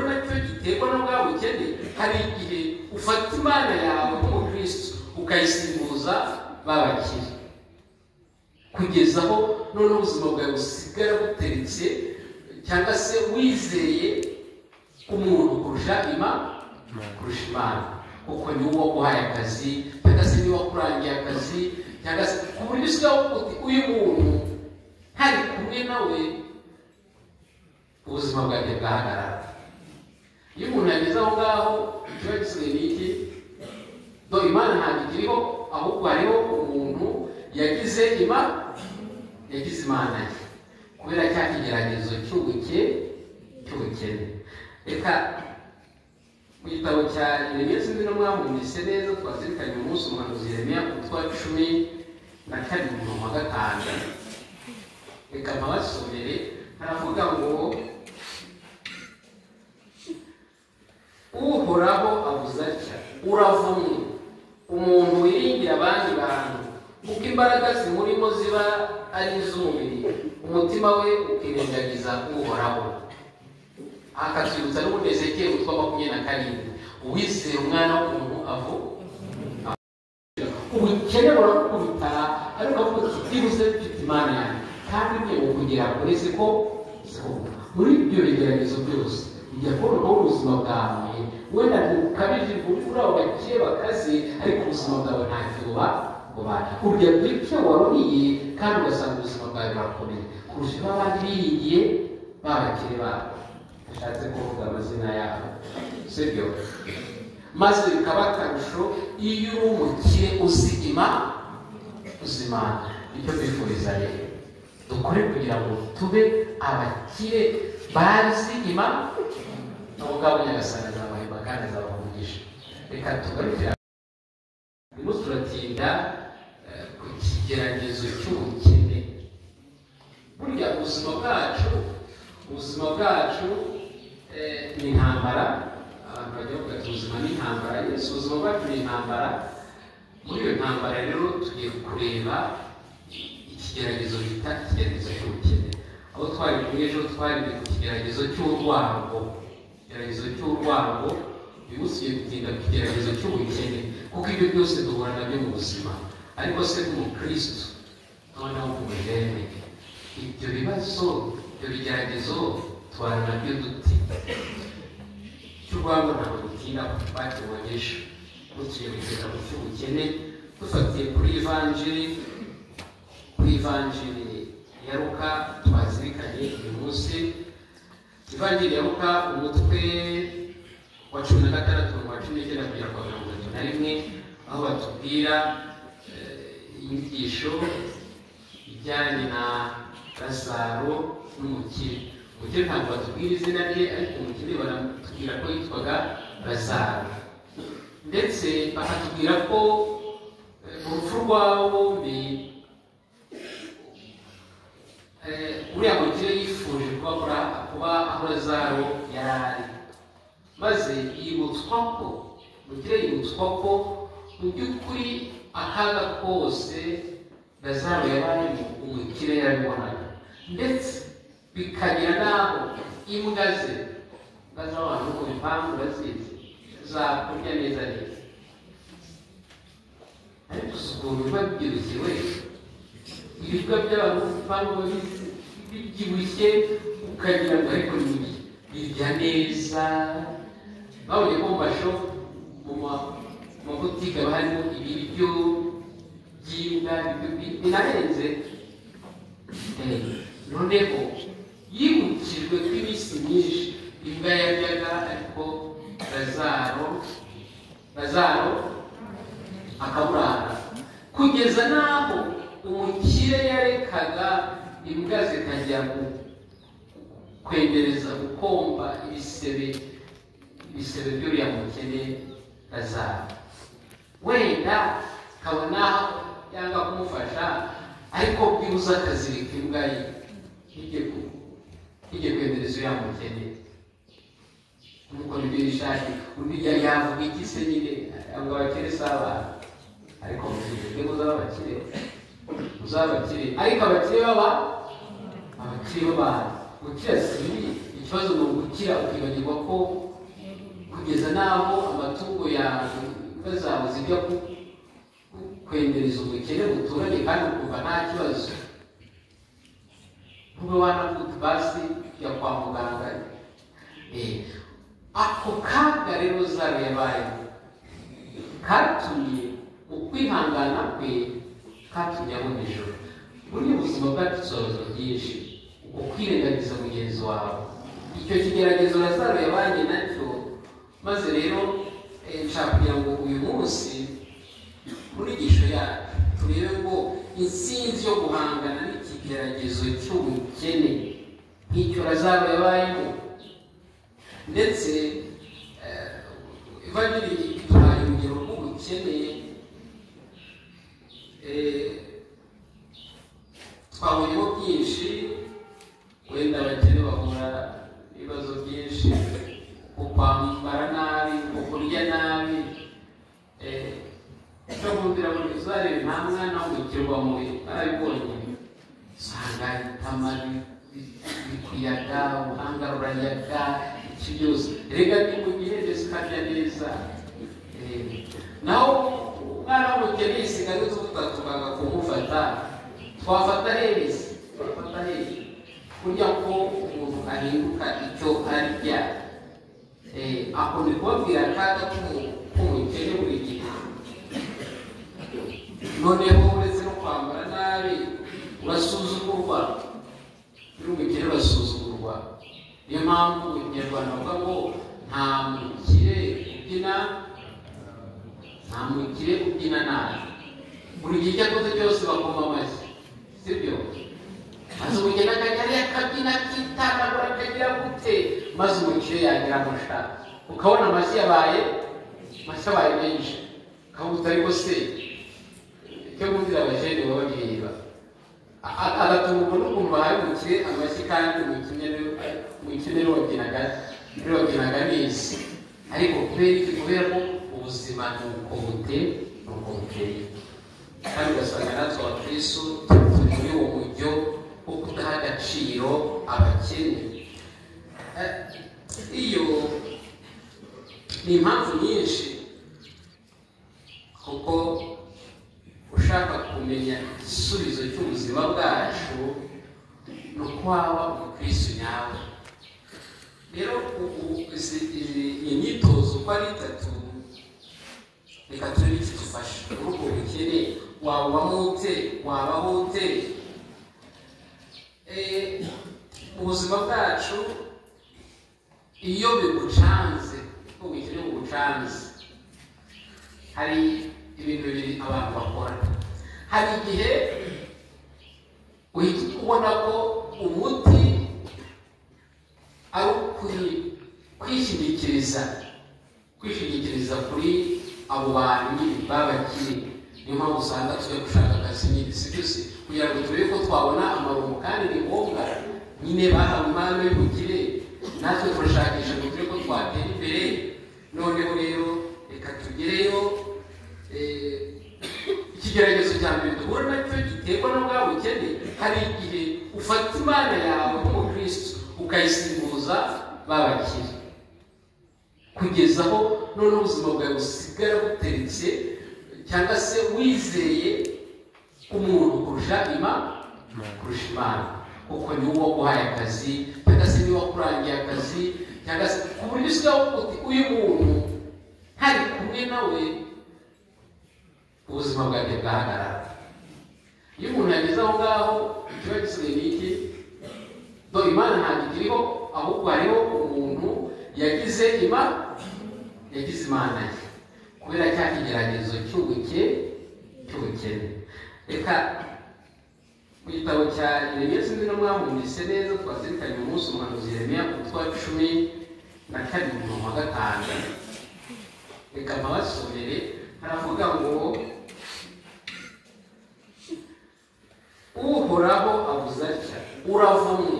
biterwa n'ubwawe ukeneye hari igihe ufata imana yawe nk'umukristo ukayisimbuza babakira kugeza aho noneho ubuzima bwawe busigara buteretse cyangwa se wizeye umuntu kurusha imana kurusha imana kuko ni uwo uhaye akazi cyangwa se niba wakurangiye akazi cyangwa se ku buryo usigaho uti uyu muntu hari kumwe nawe ubuzima bwanjye bwahagarara iyo umuntu yageze aho ngaho kiba gisigaye ni iki do imana ntabwo ikiriho ahubwo hariho umuntu yagize ima yagize imana ye kubera cya kigeragezo cy'ubuke cy'ubukene reka mu gitabo cya iremeye sinzi no mwahumvise neza twazirikanye umunsi umuhanuzi iremeye ku twa cumi na karindwi mirongo gatanu reka mpabasomere haravuga ngo uhoraho abuze atya uravumwe umuntu wiringira abandi bantu kuko imbaraga zimurimo ziba ari iz'umubiri umutima we ukirengagiza uhoraho akatwibutsa n'ubundi ezekeye utwa makumyabiri na karindwi uwizeye umwana w'umuntu avu ubukene burakubitara ariko avuga ati byibuze mfite imana yanjye kandi ngiye kugira kuri siko muri ibyo bigeragezo byose ujya kubona ubuzima bwawe wenda ntukabije imvura ugakeye bakaze ariko ubuzima bwawe ntacyo buba buba urya bw'icyo waruriye kandi ugasanga ubuzima bwawe burakomeye kurusha ibyo abandi biringiye babakire babo bishatse kuvuga amazina yabo si byo maze bikaba akarusho iyo uri umukire uzigima uzimana icyo bifuriza rero dukore kugira ngo tube abakire bazi imana ubu ngabo nyagasani azabahemba kandi azabavugisha reka tugarukira turimo turatinda ku kigeragezo cy'ubukene burya ubuzima bwacu ubuzima bwacu ni intambara abantu bajya bavuga ati ubuzima ni intambara yesu ubuzima bwacu ni intambara muri iyo ntambara rero tugiye kureba ikigeragezo bita ikigeragezo cy'ubukene aho twari kumwe ejo twari ku kigeragezo cy'urwango ikigeragezo cy'urwango uyu munsi tugiye gutinda ku kigeragezo cy'ubukene kuko ibyo byose duhura nabyo mu buzima ariko se nk'umukirisitu noneho nk'umujene ibyo bibazo ibyo bigeragezo duhura nabyo duti cy'urwango ntabwo dutinda ku twakibonye ejo tugiye kugera ku cy'ubukene dufatiye kuri ivanjiri kuri ivanjiri ya ruka twazirikanye uyu munsi ivanjiri ya ruka umutwe wa cumi na gatandatu wa cumi n'icyenda kugera kwa mirongo itatu na rimwe aho batubwira inyigisho ijyanye na lazaro n'umukire umukire ntabwo batubwira izina rye ariko umukire baratubwira ko yitwaga lazaro ndetse bakatubwira ko mu rupfu rwabo bombi uriya mukire yifuje kuba kuba aho lazaro yari ari maze yibutswa ko mukire yibutswa ko mu by'ukuri akaga kose lazaro yari ari umukire yarabibonaga ndetse bikagira n'aho imbwa ze imbwa z'abantu ku bipangu bazizi zakurya neza neza ariko si ukuntu biba byirukiwe ibikorwa by'abantu ku bipangu babizi bibyibushye ukagira ngo ariko ni birya neza babonye ko mu masho mu mabutike haba harimo ibiryo by'imbwa binarenze noneho yibukijwe ko iminsi myinshi imbwa yaryaga ariko lazaro lazaro akaburara kugeza n'aho umukire yarekaga imbwa zikajya kwendereza gukomba ibisebe ibisebe by'uriya mukene lazaro wenda kabona yanga kumufasha ariko bwibuze akazirika imbwa ye ntige kwendereza uriya mukene nk'uko nibyo yishaki undi yavuga iki se nyine ngo abakire si abana ariko muzirinde muzaba abakire muzaba abakire ariko abakire baba abakire b'abantu gukira si bibi ikibazo ni ugukira ukibagirwa ko kugeza n'aho amatungo yawe inka zawe zijya ku- ku- kwendereza ubukene buturanye kandi ukumva nta kibazo ntube wanavuga basi ya kwa muganga Eh, ako kaga rero zaro yabayemo katumye ukwihangana kwe katumye abona ijoro burya ubuzima bwacu tusobanura byinshi ukwirengagiza mugenzi wawe icyo kigeragezo na zaro yabanye nacyo maze rero eh, nshaka kugira ngo uyu munsi muri inyigisho yacu turebe ko intsinzi yo guhangana n'ikigeragezo cy'ubukene nk'icyo razaro yabayemo ndetse eh, evanjiri iduhaye urugero rw'ubukene eh, twabonyeho byinshi wenda abakene bahura n'ibibazo byinshi nko kwambara nabi nko kurya nabi eh, icyo bumvira muri zarebe nta mwana w'umukirwa mubi barabibonye usanga itamari bikuyaga ubuhanga burayaga iki byose reka nimugihereze ukarya neza Eh, naho umwana w'umukene yisigaye utuvuga tukaga kumufata twafata heza twafata heza kurya ko umuntu ahinduka icyo arya Eh, ako ndi kubabwira akaga k'umu- k'umukene buri gihe noneho uretse no kwambara nabi urasuzugurwa n'umukire urasuzugurwa niyo mpamvu umunyarwanda avuga ngo nta mukire ubyina nta mukire ubyina nabi buri gihe icyo akoze cyose bakoma amashyi sibyo maze umukire akajya ariyo akabyina akitanagura akagira gute maze umukire yagira amusha ukabona amashyi yabaye amashyi abaye menshi ukavuga uti ariko se icyo bumvira abajene baba bireba agatungurwa n'ukuntu bahaye umukire amashyi kandi umukire rero wabyinaga rero wabyinaga neza ariko kubera iki kubera ko ubuzima ni uko bute ni uko bukeye kandi ugasanga natwe abakristo turi muri uwo mujyo wo kudaha agaciro abakene Eh, iyo ni impamvu nyinshi kuko ushaka kumenya igisubizo cy'ubuzima bwacu ni uko waba umukristo nyawe rero ubu izi izi- iyi myitozo uko ari itatu reka turebe icyo dufasha muri ubwo bukene wabubamo ute wabaho ute Eh, ubuzima bwacu iyo bigucanze ubwo bukene bugucanze hari ibintu bibiri abantu bakora hari igihe uhita ubona ko umuti ari ukuri kwishingikiriza kwishingikiriza kuri abo bantu nyine babakiri niyo mpamvu usanga tujya gushaka akazi nyine si byose kugira ngo turebe ko twabona amarongo kandi ni ngombwa nyine bahawe impano y'ubukire natwe turashakisha ngo turebe ko twatera imbere noneho rero reka tugereyo Eh, ikigeragezo cya mbere duhura nacyo giterwa no bwa bukene hari igihe ufata imana yawe nk'umukristo ukayisimbuza babakire kugeza aho none ubuzima bwawe busigara buteretse cyangwa se wizeye umuntu kurusha ima kurusha imana kuko niwe uba uhaye akazi cyangwa se niwe wakurangiye akazi cyangwa se ku buryo usigaho uti uyu muntu hari kumwe nawe ubuzima bwanjye bwahagarara iyo umuntu yageze aho ngaho ikiba gisigaye ni iki do imana ntabwo ikiriho ahubwo hariho umuntu yagize ima yagize imana ye kubera cya kigeragezo cy'ubuke cy'ubukene reka mu gitabo cya yeremiya sinzi no mwahumvise neza twazirikanye umunsi umuhanuzi yeremiya utwa cumi na kabiri umurongo wa gatanu reka mpabasomere haravuga ngo uhoraho avuze atya uravumwe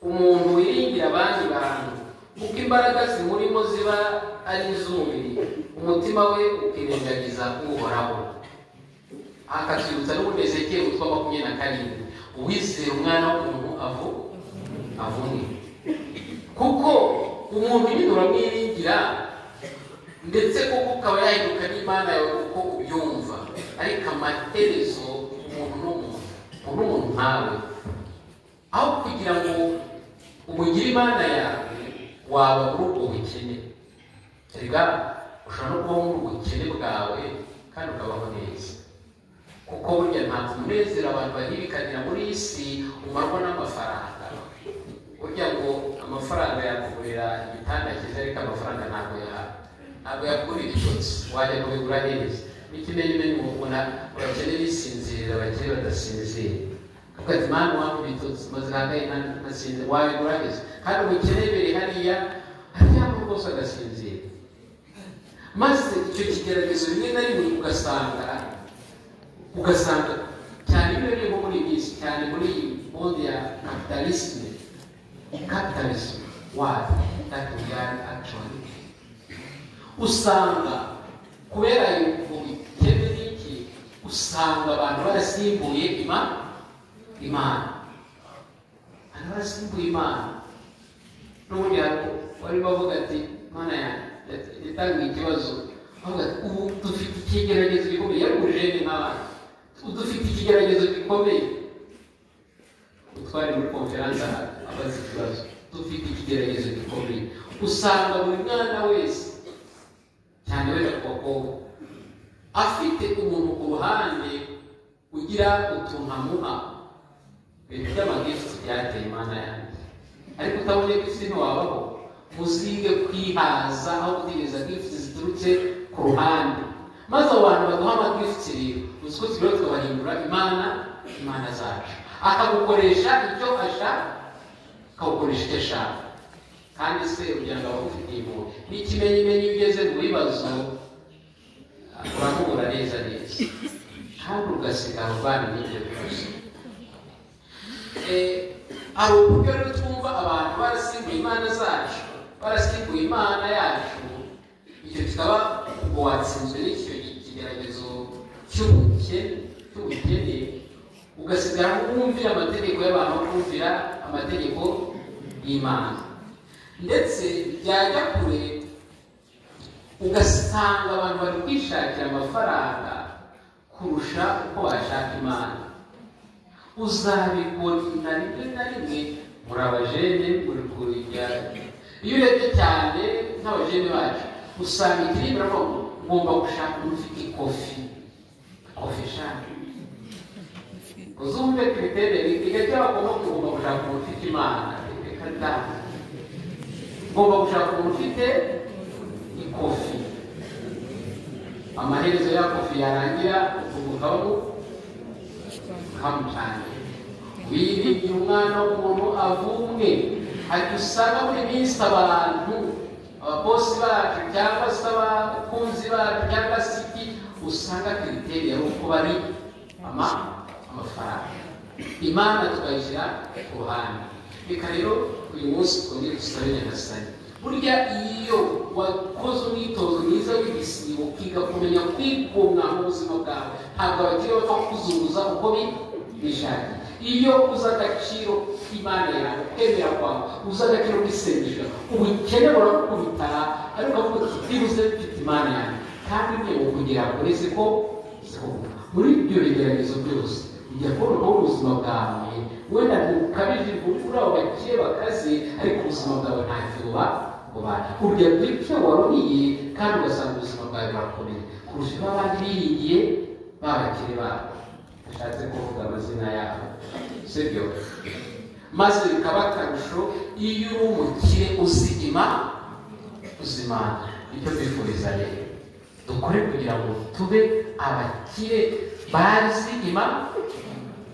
umuntu wiringira abandi bantu kuko imbaraga zimurimo ziba ari iz'umubiri umutima we ukirengagiza uhoraho akatwibutsa n'ubundi ezekiyeli utwa makumyabiri na karindwi uwizeye umwana w'umuntu avu avumwe kuko umuntu nyine uramwiringira ndetse koko ukaba yahinduka n'imana yawe uko ubyumva ariko amaherezo umuntu ni umuntu umuntu ni umuntu nkawe aho kugira ngo umugire imana yawe waba muri ubwo bukene rega ushobora no kuba muri ubwo bukene bwawe kandi ukabaho neza kuko burya ntabwo umunezero abantu bahirikanira muri iyi si umarwa n'amafaranga burya ngo amafaranga yakugurira igitanda cyiza ariko amafaranga ntabwo yahawe ntabwo yakugurira ibyotsi wajya kubigura neza n'ikimenya umenya umuntu abakene bisinzirira abakene badasinzira kuko ati mani wangu ibitotsi maze hagaye nasinzira wabigura neza kandi ubukene biri hariya hariya n'ubwo rwose agasinzira maze icyo kigeragezo rimwe na rimwe ugasanga ugasanga cyane biba biriho muri iyi minsi cyane muri iyi monde ya kapitalisme kapitalisme wadi dati wiyari akishoni usanga kubera mu bikene n'iki usanga abantu barasimbuye imana imana abantu barasimbuye imana n'ubundi wari bavuga ati imana yanjye yatangiye ikibazo bavuga ati ubu dufite ikigeragezo gikomeye yarugurije n'abandi dufite ikigeragezo gikomeye utwari muri konferanse abaza ikibazo dufite ikigeragezo gikomeye usanga buri mwana wese cyane wenda ku bakobwa afite umuntu ku ruhande ugira utuntu amuha ibintu by'amagifuti byateye imana yanjye ariko utabonye gifuti ntiwabaho muzige kwihaza aho gutegereza gifuti ziturutse ku ruhande maze abo bantu baduha amagifuti rero uzi ko turiho tubahindura imana imana zacu akagukoresha icyo ashaka akagukoresha icyo ashaka kandi se kugira ngo aba ufite impuhwe n'ikimenyimenyi iyo ugeze mu bibazo uramubura neza neza kandi ugasigara urwana n'ibyo bibazo hari uburyo rero twumva abantu barasimbuye imana zacu barasimbuye imana yacu icyo kikaba ngo watsinzwe n'icyo kigeragezo cy'ubukene cy'ubukene ugasigara wumvira amategeko y'abantu kumvira amategeko y'imana ndetse byajya kure ugasanga abantu bari kwishakira amafaranga kurusha uko washaka imana uzabikora rimwe na rimwe muri abajene muri kurya iyo urebye cyane nk'abajene bacu usanga ikiribwa ngomba gushaka umuntu ufite ikofi kofi eshanu uzumve twiterere igihe cy'abagomba kugomba gushaka umuntu ufite imana reka da ugomba gushaka umuntu ufite ikofi amaherezo ya kofi yarangira umugabo ukamucanye wiringiye umwana w'umuntu avumwe hajya usanga buri minsi abantu ababosi bacu cyangwa se abakunzi bacu cyangwa se iki usanga kiriteri yari uko bari amafaranga imana tukayishyira ku ruhande reka rero uyu munsi twongere dusabe nyagasani burya iyo wakoze umwitozo mwiza w'igisibo ukiga kumenya kwigunga mu buzima bwawe ntabwo abakiri bapfa kuzunguza uko bishakiye iyo uzi agaciro k'imana yawe kwemera kwawe uzi agaciro k'isengesho ubukene burakubita ariko avuga ati byibuze mfite imana yanjye kandi niyo kugira ngo uretse ko muri ibyo bigeragezo byose ujya kubona ko ubuzima bwawe wenda ntukabije kuri abo bakire bakaze ariko ubuzima bwawe nta kibuba buba urya ku icyo waruriye kandi ugasanga ubuzima bwawe burakomeye kurusha ibyo abandi biringiye babakire babo bishatse kuvuga amazina yabo sibyo maze bikaba akarusho iyo uri umukire uzigima uzimana icyo twifuriza rero dukore kugira ngo tube abakire bazi imana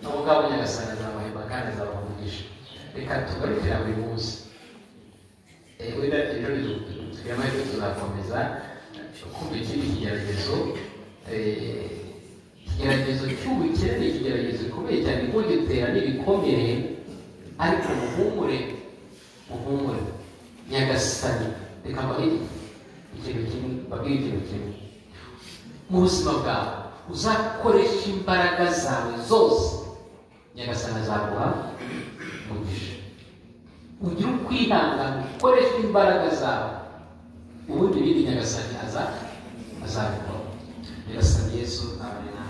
ubu ngabo nyagasana azabahemba kandi azabavugisha reka tugarukira buri munsi wenda ejo tugira amahirwe tuzakomeza kumva ikindi kigeragezo ikigeragezo cy'ubukire ni ikigeragezo gikomeye cyane kugitera n'ibikomere ariko muhumure muhumure nyagasani reka mbabwire ikintu kimwe mbabwire ikintu kimwe mu buzima bwawe uzakoresha imbaraga zawe zose nyagasana azaguha umugisha ugire ukwihangana ukoresha imbaraga zawe ubundi ibindi nyagasani aza azabikora birasa yesu amen